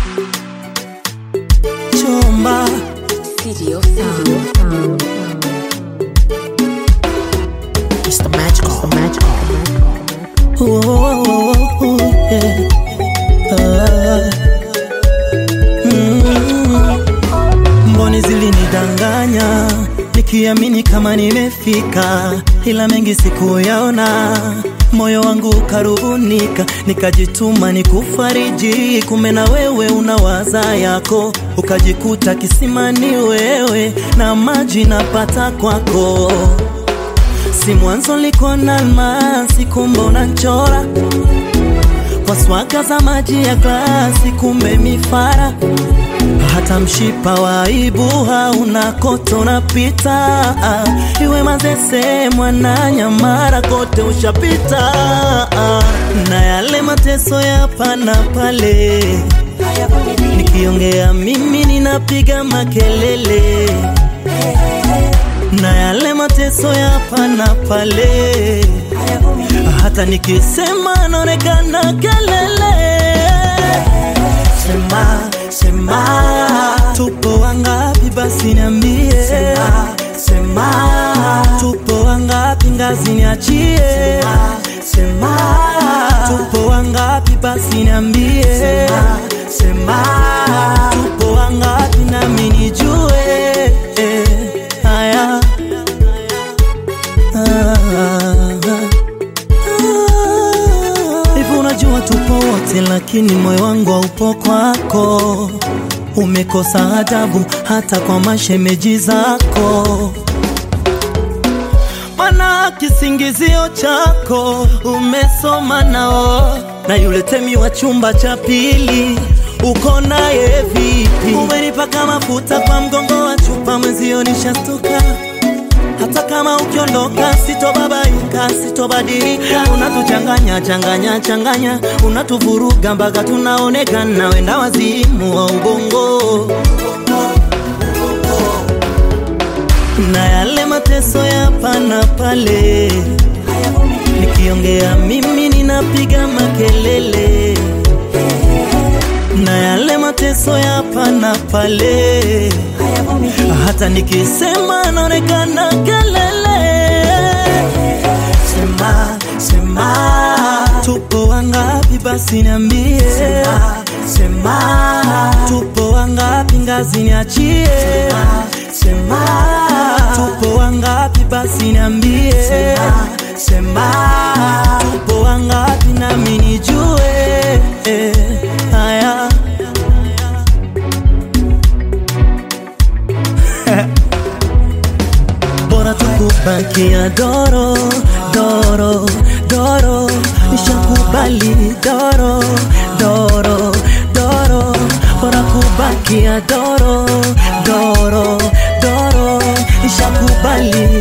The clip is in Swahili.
chomba City of Sound. It's the magical. It's the magical. Oh, oh, oh, oh, yeah. Ah. Mm. Mboni zilinidanganya nikiamini kama nimefika, ila mengi sikuyaona. Moyo wangu ukarubunika, nikajituma nikufariji, kumbe na wewe unawaza yako, ukajikuta kisimani wewe na maji napata kwako si mwanzo liko na almasi, kumbe unachora kwa swaga za maji ya glasi, kumbe mifara hata mshipa wa aibu hauna kote unapita, iwe Mazese, Mwananyamala, kote ushapita, na yale mateso ya hapa na pale, nikiongea mimi ninapiga makelele na yale mateso ya hapa na pale, hata nikisema naonekana kelele. Sema, sema, tupo wangapi? Basi niambie. Sema, sema, tupo wangapi? Ngazi niachie. Sema, sema, tupo wangapi? Basi niambie. Sema, sema, tupo wangapi? Nami nijue. Eh, haya. Hivi unajua tupo wote, lakini moyo wangu haupo kwako. Umekosa adabu hata kwa mashemeji zako, mana kisingizio chako umesoma nao, na yule temi wa chumba cha pili uko naye vipi? Umenipaka mafuta kwa mgongo wa chupa, mwenzio nishastuka hata kama ukiondoka sitobabaika, sitobadilika. Unatuchanganya changanya changanya, unatuvuruga mpaka tunaonekana wenda wazimu wa ubongo. Na yale mateso ya hapa na pale, nikiongea mimi ninapiga makelele. Na yale mateso ya hapa na pale hata nikisema naonekana kelele. Sema, sema, tupo wangapi? Basi niambie. Sema, sema, tupo wangapi? Ngazi niachie. Sema, sema, tupo wangapi? Basi niambie. Sema, sema, tupo wangapi? Nami nijue. Eh, haya bora tukubakia doro doro doro, nishakubali doro doro doro, bora kubakia doro doro doro, nishakubali